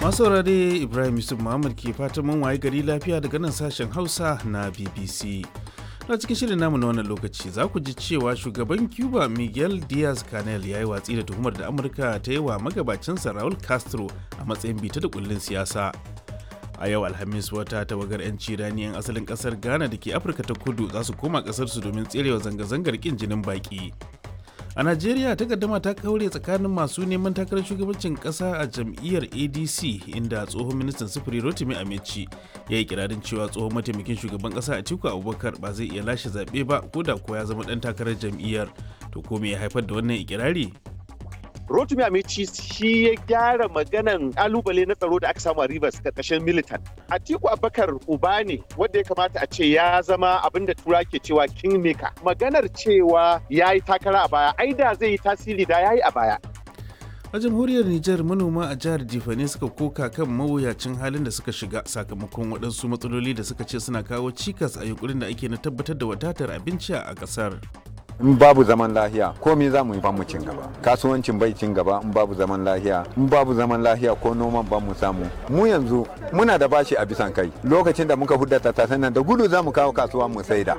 masu saurare ibrahim yusuf muhammad ke fatan mun waye gari lafiya daga nan sashen hausa na bbc na cikin shirin namu na wannan lokaci za ku ji cewa shugaban cuba miguel diaz canel ya yi watsi da tuhumar da amurka ta yi wa magabacinsa raul castro a matsayin bita da kullun siyasa a yau alhamis wata tawagar 'yanci rani 'yan asalin kasar ghana da ke afirka ta kudu za su koma kasarsu domin tserewa zanga-zangar kin jinin baki a najeriya takaddama ta kaure tsakanin masu neman takarar shugabancin kasa a jam'iyyar adc inda tsohon ministan sufuri rotimi amici ya yi kirarin cewa tsohon mataimakin shugaban kasa atiku abubakar ba zai iya lashe zaɓe ba ko da ko ya zama ɗan takarar jam'iyyar to ko me ya haifar da wannan ikirari Rotimi Amici shi ya gyara maganan kalubale na tsaro da aka samu a Rivers karkashin militant. Atiku Abubakar uba ne wanda ya kamata a ce ya zama abin da tura ke cewa kingmaker. Maganar cewa ya yi takara a baya, ai da zai yi tasiri da ya yi a baya. a jamhuriyar Nijar manoma a jihar Difane suka koka kan mawuyacin halin da suka shiga sakamakon waɗansu matsaloli da suka ce suna kawo cikas a yunkurin da ake na tabbatar da wadatar abinci a ƙasar. in babu zaman lahiya komai za mu yi mu cin gaba kasuwancin bai cin gaba in babu zaman lahiya in babu zaman lahiya ko noman ba mu samu mu yanzu muna da bashi a bisan kai lokacin da muka hudda tattasan nan da gudu za mu kawo kasuwa mu saida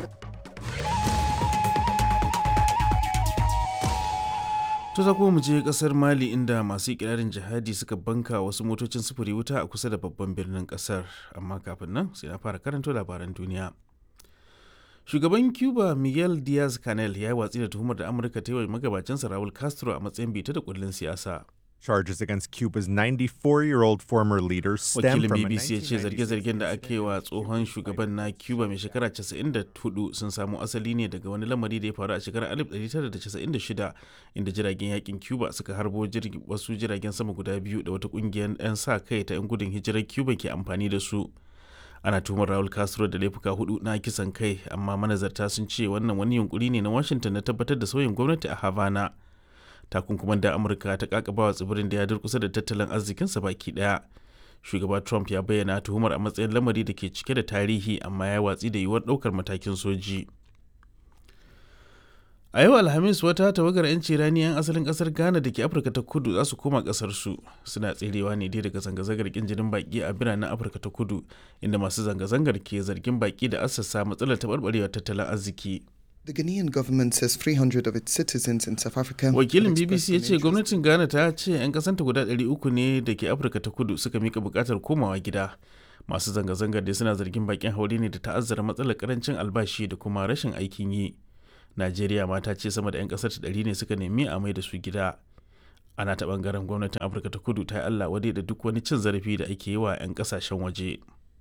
To za kuma mu je kasar Mali inda masu ikirarin jihadi suka banka wasu motocin sufuri wuta a kusa da babban birnin kasar amma kafin nan sai na fara karanto labaran duniya. shugaban cuba miguel diaz canel ya yi watsi da tuhumar da amurka ta yi wa magabacinsa raul castro a matsayin bita da kullun siyasa Charges against Cuba's 94-year-old former leader stem wakilin from a bbc ya ce 1996 zarge-zargen da aka yi wa tsohon shugaban na cuba mai shekara 94 sun samo asali ne daga wani lamari da ya faru a shekarar 1996 inda jiragen yakin cuba suka harbo jirgi- wasu jiragen sama guda biyu da wata kungiyar 'yan sa kai ta 'yan gudun hijirar cuba ke amfani da su ana tuhumar Raul Castro da laifuka hudu na kisan kai amma manazarta sun ce wannan wani yunkuri ne na Washington na tabbatar da sauyin gwamnati a Havana. Takunkuman da Amurka ta kakabawa tsibirin da ya durkusa da tattalin arzikinsa baki daya. Shugaba Trump ya bayyana tuhumar a matsayin lamari da ke cike da tarihi amma ya watsi da yiwuwar daukar matakin soji. A yau Alhamis wata tawagar 'yanci rani 'yan asalin kasar Ghana da ke Afirka ta kudu za su koma kasarsu suna tserewa ne dai daga zanga-zangar kin jinin baki a biranen Afirka ta kudu inda masu zanga-zangar ke zargin baki da assasa matsalar taɓarɓarewar tattalin arziki. The Ghanaian government says 300 of its citizens in South Africa. Wakilin have BBC expressed ya an ce interest gwamnatin Ghana ta ce 'yan kasanta guda 300 ne da ke Afirka ta kudu suka mika bukatar komawa gida. Masu zanga-zangar dai suna zargin bakin haure ne da ta'azzara matsalar karancin albashi da kuma rashin aikin yi. Najeriya ma ta ce sama da 'yan kasar ta ɗari ne suka nemi a mai da su gida. Ana ta bangaren gwamnatin Afirka ta kudu ta yi Allah wadai da duk wani cin zarafi da ake yi wa 'yan kasashen waje.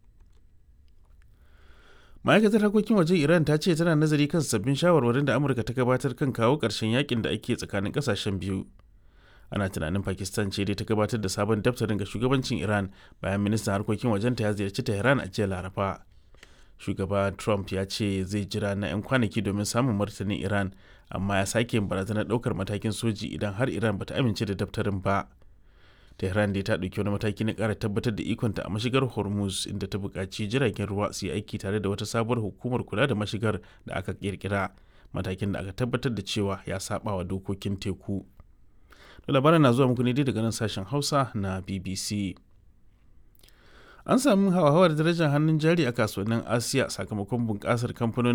ma'aikatar harkokin wajen iran ta ce tana nazari kan sabbin shawarwarin da amurka ta gabatar kan kawo ƙarshen yakin da ake tsakanin ƙasashen biyu ana tunanin pakistan ce dai ta gabatar da sabon daftarin ga shugabancin iran bayan ministan harkokin wajenta ya ziyarci tehran a jiya laraba shugaba trump ya ce zai jira na 'yan kwanaki domin samun martanin iran amma ya sake yin barazanar ɗaukar matakin soji idan har iran bata amince da daftarin ba tehran dai ta ɗauki wani mataki na ƙara tabbatar da ikonta a mashigar hormuz inda ta buƙaci jiragen ruwa su yi aiki tare da wata sabuwar hukumar kula da mashigar da aka ƙirƙira matakin da aka tabbatar da cewa ya saba wa dokokin teku da labaran na zuwa muku ne dai daga nan sashen hausa na bbc an samu hauhawar darajar hannun jari a kasuwannin asiya sakamakon bunƙasar kamfanonin